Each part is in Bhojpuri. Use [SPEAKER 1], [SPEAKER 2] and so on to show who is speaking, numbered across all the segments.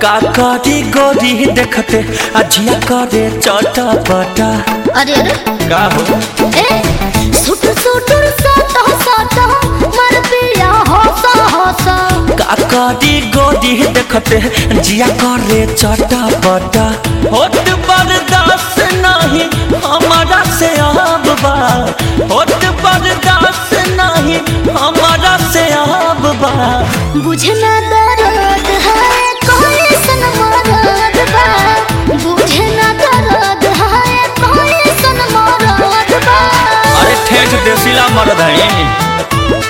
[SPEAKER 1] का करी गोरी देखते अजिया करे चटा पटा
[SPEAKER 2] अरे अरे
[SPEAKER 1] का हो
[SPEAKER 2] ए सुट सुटुर साटा साटा मर पिया होसा होसा
[SPEAKER 1] का करी गोरी देखते जिया करे चटा पटा होत बर्दाश्त नहीं हमारा से अब बा होत बर्दाश्त नहीं हमारा से अब बा
[SPEAKER 2] बुझे ना दर्द है कोई सन मरद बा बुझे ना दर्द है कोई सन मरद बा
[SPEAKER 1] अरे ठेठ देसीला मर्द है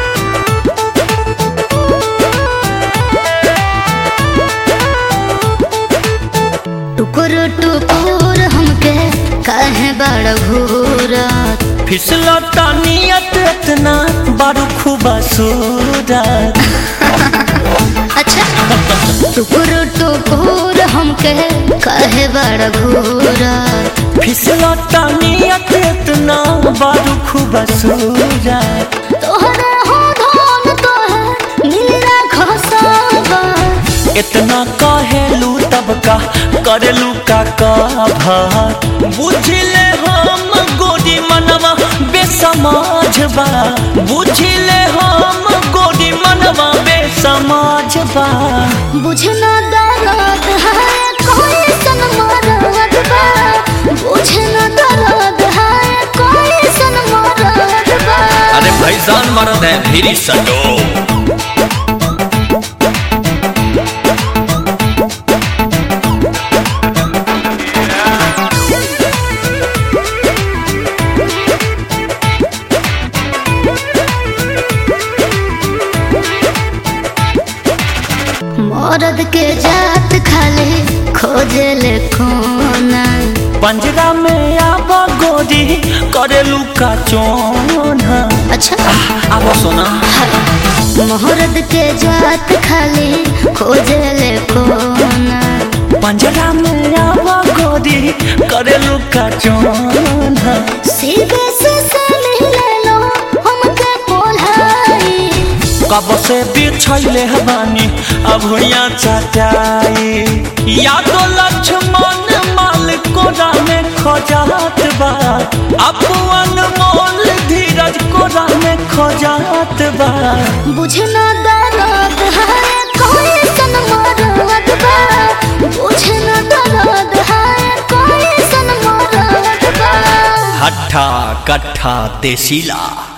[SPEAKER 2] टुकुर टुकुर हमके कहे बड़ घूरत
[SPEAKER 1] फिसलता नियत इतना बारू खूबा सूरत
[SPEAKER 2] अच्छा टुकुर टुकुर हमके कहे बड़ घूरत
[SPEAKER 1] फिसलता नियत इतना बारू खूबा सूरत
[SPEAKER 2] तोहरे हो धन तोहे नीला घसावा
[SPEAKER 1] इतना कहेलू तब का करेलू का कभर बुझले हम गोरी मनवा बेसमाज बा बुझले हम गोरी मनवा बेसमाज बा
[SPEAKER 2] बुझे ना दर्द है कोई सन मरद बा बुझे ना दर्द है कोई सन मरद बा
[SPEAKER 1] अरे भैसान मर्द है फिर सटो
[SPEAKER 2] मरद के जात खाली खोजे ले कोना
[SPEAKER 1] पंजरा में आब गोरी करेलू का चोना
[SPEAKER 2] अच्छा
[SPEAKER 1] आब सोना
[SPEAKER 2] मरद के जात खाली खोजे ले कोना
[SPEAKER 1] पंजरा में आब गोरी करेलू का चोना
[SPEAKER 2] सीधे से से ले लो हमके पोलाई
[SPEAKER 1] कब से बिछैले बानी अब हुइया चटाई या तो लक्ष्मण माल कोरा में खोजात बा अपन मोल धीरज कोरा में खोजात बा
[SPEAKER 2] बुझे ना दर्द है कोई सन मरद बा बुझे ना दर्द है कोई सन मरद बा
[SPEAKER 1] हट्ठा कट्ठा देसीला